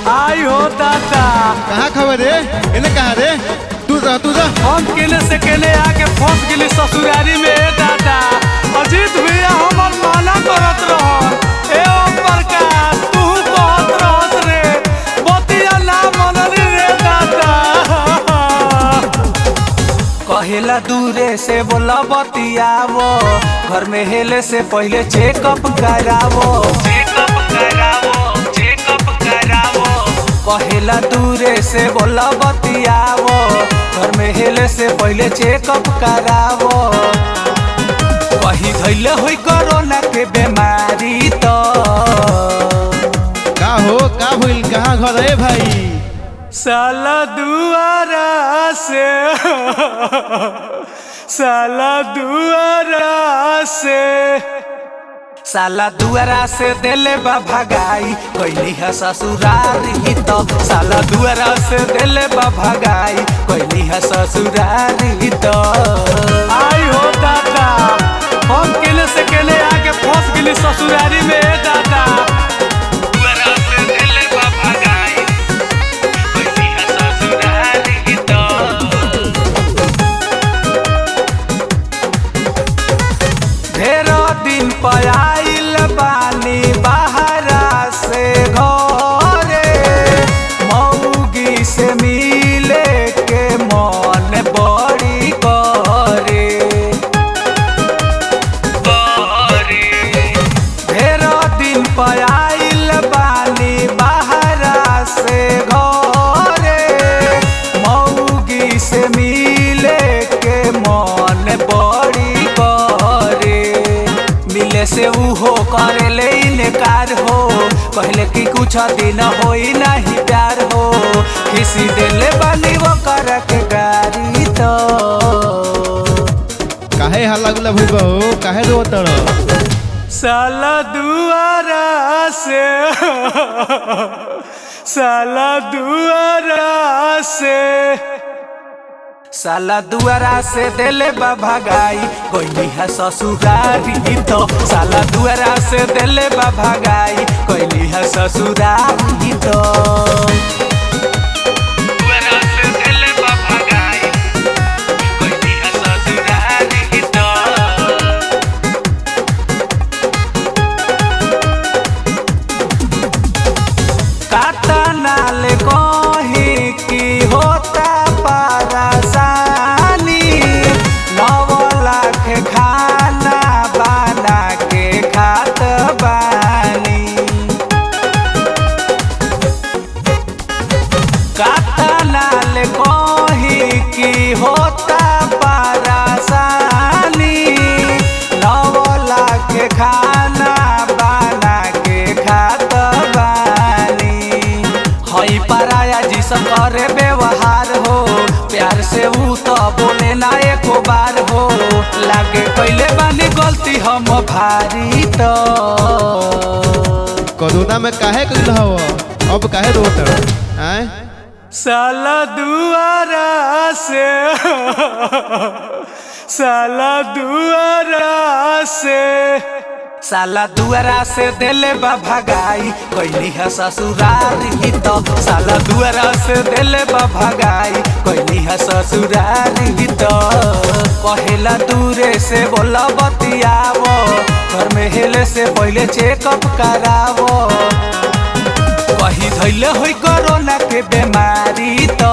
आई हो दादा कहाँ खबर रे इन्हें कहाँ रे तू जा तू जा हम केने से केने आके फंस गेली ससुरारी में ए दादा अजीत भैया हमर माना करत रह ए ओम प्रकाश तू कहत रहत रे बतिया ना मनली रे दादा कहेला दूरे से बोला बतियावो घर में हेले से पहले चेकअप करावो चेकअप करावो चेकअप करावो कहेला दूरे से बोला बतियावो घर में हेले से पहले चेकअप करावो कहीं धैले होई कोरोना के बीमारी तो का हो का भइल कहाँ घर है भाई साला दुआरा से साला दुआरा से साला दुआरा से दिले बा भगाई कैली है ससुरारी तो साला दुआरा से दिले बा भगाई कैली है ससुरारी तो आई हो दादा हम केने से केने आके फंस गेली ससुरारी में ए दादा दुआरा से दिले बा भगाई कैली है ससुरारी तो ढेरो दिन पयाइल बानी बहरा से घरे मौगी से मिले के मन बड़ी करे ढेरो दिन पयाइल बानी बहरा से घरे मौगी से मिले के मन बड़ी करे मिले से उहो करे ले इनकार हो पहले की कुछ दिन होई नहीं प्यार हो किसी दिल बनी वो कर के गारी तो काहे हल्ला गुल्ला भइल बा हो काहे रो तड़ साला दुआरा से साला दुआरा से साला दुआरा से दिले बा भगाई कोई है ससुरारी तो साला दुआरा से दिले बा भगाई कोई है ससुरारी तो दुआरा से दिले बा भगाई कोई है ससुरारी तो कातनाल कही की होता परेशानी नव लाख खाना बना के खात बानी कातनाल कही की होता परेशानी नव लाख खाना बना के खात बानी हई पराया जी करे व्यवहार हो प्यार से ऊ तो बोले ना एको बार हो लागे कैले बानी गलती हम भारी तो कोरोना में काहे कइल हव अब काहे रो तड़ आय साला दुआरा से साला दुआरा से साला दुआरा से दिले बा भगाई कैली है ससुरारी तो साला दुआरा से दिले बा भगाई कैली है ससुरारी तो कहेला दूरे से बोला बतियावो घर में हेले से पहले चेकअप करावो कहीं धैले होई कोरोना के बीमारी तो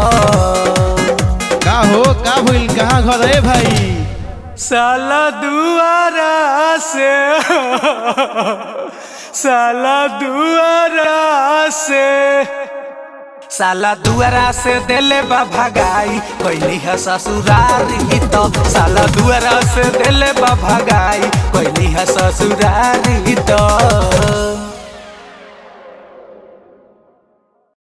का हो का भइल कहाँ घर है भाई साला दुआरा से साला दुआरा से साला दुआरा से दिले बा भगाई कैली है ससुरारी तो साला दुआरा से दिले बा भगाई कैली है ससुरारी तो